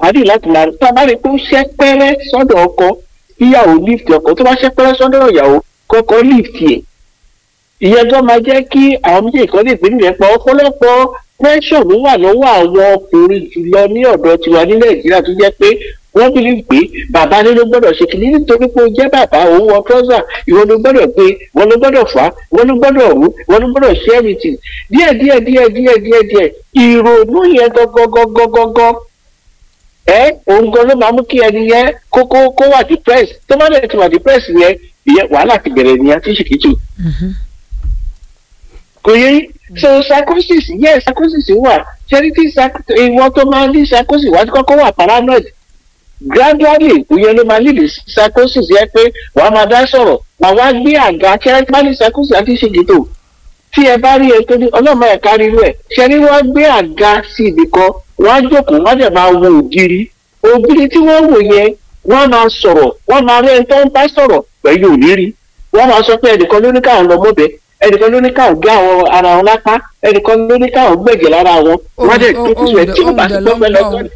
ní láti máa tá a bá rí i pé ó ṣẹ́ pẹ́rẹ́ sọ́dọ̀ ọkọ ìyàwó lift ọkọ tó bá ṣẹ́ pẹ́rẹ́ sọ́dọ̀ ìyàwó kọ́kọ́ lift ẹ̀ ìyẹn tó máa jẹ́ kí àwọn méjèèjì kan lè gbé nílẹ̀ pa ọ̀pọ̀lọpọ̀ pressure ló wà lọ́wọ́ àwọn ọkùnrin jùlọ ní ọ̀dọ̀ tiwa ní nàìjíríà tó jẹ́ pé wọ́n bí pé bàbá ní ló gbọ́dọ̀ ṣe kìíní nítorí pé ó jẹ́ bàbá òun wọ trọ́sà ìwọ ló gbọ́dọ̀ gbé ìwọ ló gbọ́dọ̀ fà á ìwọ ló gbọ́dọ̀ rú ìwọ ló gbọ́dọ̀ ṣe everything díẹ̀ díẹ̀ díẹ̀ díẹ̀ díẹ̀ díẹ̀ ìrònú yẹn gọ́gọ́gọ́gọ́gọ́ ẹ òun gan ló máa mú kí ẹni yẹn kó kó kó wà depressed tó bá dẹ̀ ti wà depressed yẹn ìyẹn wàhálà ti bẹ̀rẹ̀ nìyẹn tí ṣìkìtì kò yẹ so psychosis yes psychosis wà charity ìwọ tó máa ní psychosis wà á ti kọ́kọ́ wà paranoid gradually ìyẹn ló máa lead psychosis yẹ pé wà á máa dá sọ̀rọ̀ wà wá gbé àga charity bá ní psychosis àti ṣègìtò tí ẹ bá rí ẹ tó ní ọlọ́mọ ẹ̀ kárí rẹ̀ ṣe ni wọ́n gbé àga sí ibì kan wọ́n á jókòó wọ́n á dẹ̀ máa wo ògiri ògiri tí wọ́n wò yẹn wọ́n máa sọ̀rọ̀ wọ́n máa rí ẹni tó ń bá sọ̀rọ̀ pẹ̀lú òníri wọ́n máa sọ pé ẹnìkan ló ní káwọn lọ mọ́bẹ ẹnìkan ló ní káwọn gé àwọn ara wọn lápá ẹnìkan ló ní káwọn gbẹ̀jẹ̀ lára wọn wọ́n dẹ̀ tó kú ẹ̀ tí ó bá sí pé wọ́n fẹ́ lọ tọ́lẹ̀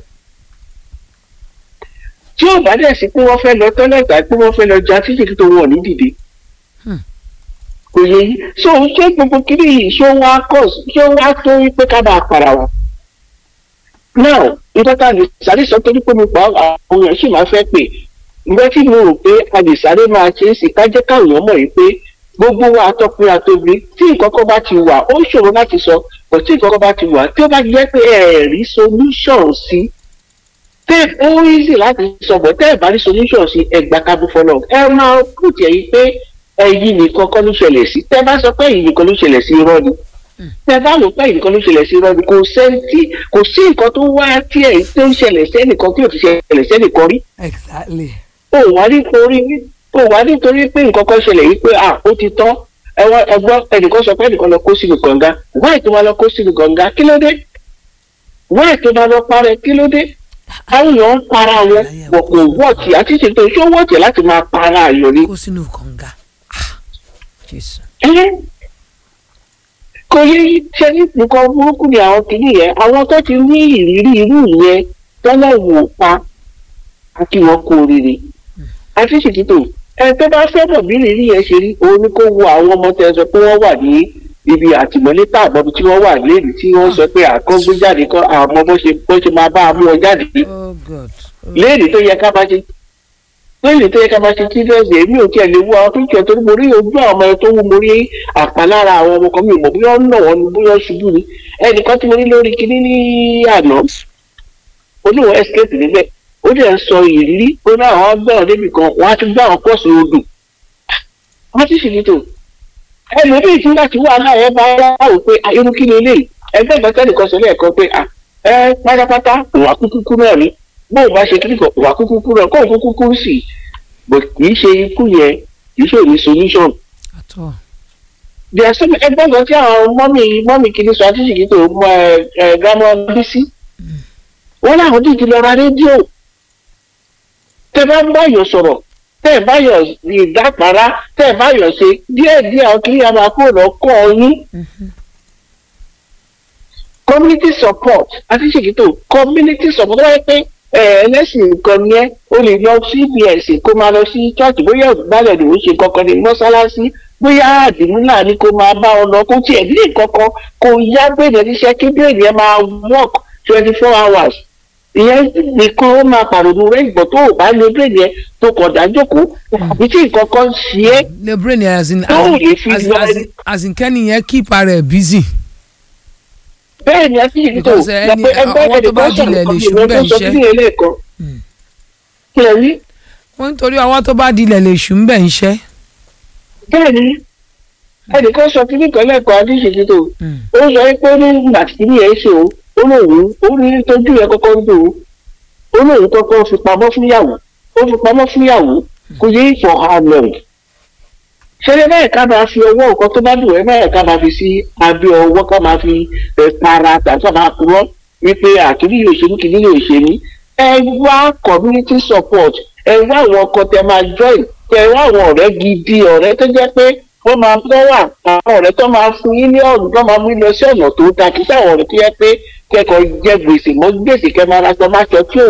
tí ó bá dẹ̀ sí pé wọ́n fẹ́ lọ tọ́lẹ̀ tàbí pé wọ́n fẹ́ lọ ja títí tó wọ̀ ní dìde kò yẹ yí so ṣé gbogbo kiri yìí ṣé wọ́n á kọ̀ ṣé wọ́n á tó wípé ká bá a para wa now nǹkan tá a lè sáré sọ torí pé mo pa àwọn èèyàn sì máa fẹ́ pè ìgbẹ́ tí mo rò pé a lè sáré máa ṣe é sí ká jẹ́ káwọn èèyàn mọ̀ yìí pé gbogbo wa atọ́kùnrin àtòbí tí nǹkan kan bá ti wà ó ṣòro láti sọ kò tí nǹkan kan bá ti wà tí ó bá jẹ́ pé ẹ rí solution sí tẹ́ ó easy láti sọ bọ̀ tẹ́ ẹ bá rí solution sí ẹgbà kábù fọlọ́ ẹ máa put ẹ̀ yìí pé ẹ̀yin nìkan kọ́ ló ṣẹlẹ̀ sí tẹ́ bá sọ pé ẹ̀yin nìkan ló ṣẹlẹ̀ sí irọ́ ni tẹ́ bá lò pé ẹ̀yin nìkan ló ṣẹlẹ̀ sí irọ́ ni kò sẹ́ńtì kò sí nǹkan tó wá tí ẹ̀ tó ń ṣẹlẹ̀ sẹ́nìkan tí ò ti ṣẹlẹ̀ sẹ́nìkan rí. exactly. ó wà nítorí ó wà nítorí pé nǹkan kan ṣẹlẹ̀ yìí pé à ó ti tán ẹ̀wọ̀n ẹ̀gbọ́n ẹnìkan sọ pé ẹnìkan lọ kó sínú kànga wáì tó máa lọ kó sínú kànga kí ló dé wáì tó máa lọ parẹ́ kí ló dé àwọn èèyàn ń para wọn wọ̀ kò wọ́ọ̀tì àti ṣètò ìṣó wọ́ọ̀tì láti máa para àyàn ni. kó sínú kànga jésù. kò yẹ ṣe ní nǹkan burúkú ni àwọn kìíní yẹn àwọn tó ti ní ìrírí irú yẹn tọ́lá wò pa àti wọn kò rere àti ṣètìtò ẹ tó bá fẹ́ mọ̀ bí ìrírí yẹn ṣe rí òun ni kó wo àwọn ọmọ tẹ sọ pé wọ́n wà ní ibi àtìmọ́lé tààbọ̀ tí wọ́n wà léèrè tí wọ́n sọ pé àkọ́gbé jáde kọ́ àwọn ọmọ bó ṣe bó ṣe máa bá a mú ọ jáde oh god. léèrè tó yẹ ká máa ṣe léèrè tó yẹ ká máa ṣe children's day èmi ò tiẹ̀ lè wo àwọn píkẹ́ torí mo rí ojú àwọn ọmọ yẹn tó wú mo rí àpá lára àwọn ọmọ kan mi ò mọ̀ bóyá ń nà wọ́n ni bóyá ṣubú ni ẹnìkan tí mo ní lórí kinní ní àná oníwọ̀n escape níbẹ̀ ó dẹ̀ ń sọ ìrírí ó ní àwọn gbẹ̀rún débi kan wọ́n á ti gbé àwọn pọ́ọ̀sì odò wọ́n ti sì ní tò ẹlòmíì tí láti wà náà ẹ bá wò pé irú kí ni eléyìí ẹgbẹ́ ìgbà nìkan sọ lẹ́ẹ̀kan pé ẹ pátápátá òwà kúkúkú náà ni bóun bá ṣe kíríkọ òwà kúkúkú náà kóun kúkúkú sì bò kì í ṣe ikú yẹn kì í ṣe òní solution. àtọ. there are some ẹgbẹ́ kan tí àwọn mọ́mì mọ́mì kìíní sọ àti ṣìkì tó mọ ẹ ẹ gámọ́ bísí wọ́n láwọn dìde lọ ra rédíò tẹ bá ń báyọ̀ sọ̀rọ̀ tẹ́ ẹ̀ báyọ̀ ìdápara tẹ́ ẹ̀ báyọ̀ ṣe díẹ̀ díẹ̀ àwọn kìíní àmà kúrò lọ́kọ́ yín community support àti ṣèkìtò community support wáyé pé ẹlẹ́sìn nǹkan ni ẹ́ o lè lọ sí bs kó máa lọ sí church bóyá ìgbàlẹ̀ ló ń ṣe kankan ní mọ́ṣáláṣí bóyá àdìmúlà ni kó máa bá ọ lọ kó tiẹ̀ ní kankan kó yá bèrè níṣẹ́ kí bèrè ẹ máa work twenty four hours ìyẹn nìkan ó máa pàrònú rẹ ìgbọ̀ tó o bá lo bèrè ẹ tó kọ̀ dájókòó àbí tí nǹkan kan ṣe é le brain yẹn as in tó ò lè fi as, lọ as, in- as in kẹ́ni yẹn keep ara ẹ̀ busy. bẹ́ẹ̀ ni a ti yìí tó Because, eh, ẹni- àwọn tó bá dilẹ̀ lè ṣù bẹ́ẹ̀ iṣẹ́. ẹlẹ́ẹ̀kan Mm. kí ẹ rí wọ́n nítorí ọwọ́ tó bá dilẹ̀ lè ṣù ń bẹ̀ ń ṣẹ́. bẹ́ẹ̀ ni ẹnìkan sọ kí nìkan lẹ́ẹ̀kan adéṣèjì tó ó sọ pé ó ní ìgbà tí ní ẹ̀ ṣe o ó lóun ó ní tójú ẹ kọ́kọ́ ń dò ó ó lóun kọ́kọ́ fi pamọ́ fúnyàwó ó fi pamọ́ fúnyàwó kò yé for how long ṣẹlẹ̀ báyìí ká máa fi ọwọ́ nǹkan tó bá dùn ẹ́ báyìí ká máa fi sí abẹ́ ọwọ́ ká máa fi ẹ̀ para tàbí ká máa purọ́ wípé àkíní yóò ṣe mí kìíní yóò ṣe mí ẹ wá community support ẹ wá àwọn ọkọ tẹ máa join ẹ wá àwọn ọ̀rẹ́ gidi ọ̀rẹ́ tó jẹ́ pé wọ́n máa tọ́ wà àwọn ọ̀rẹ́ tó máa fún yín ní ọ̀nà tó máa mú yín lọ sí ọ̀nà tó dáa kí sáwọn ọ̀rẹ́ tó yẹ pé kẹ́kọ̀ọ́ jẹ gbèsè mọ́ gbèsè kẹ́ máa ra sọ máa ṣọ tí ò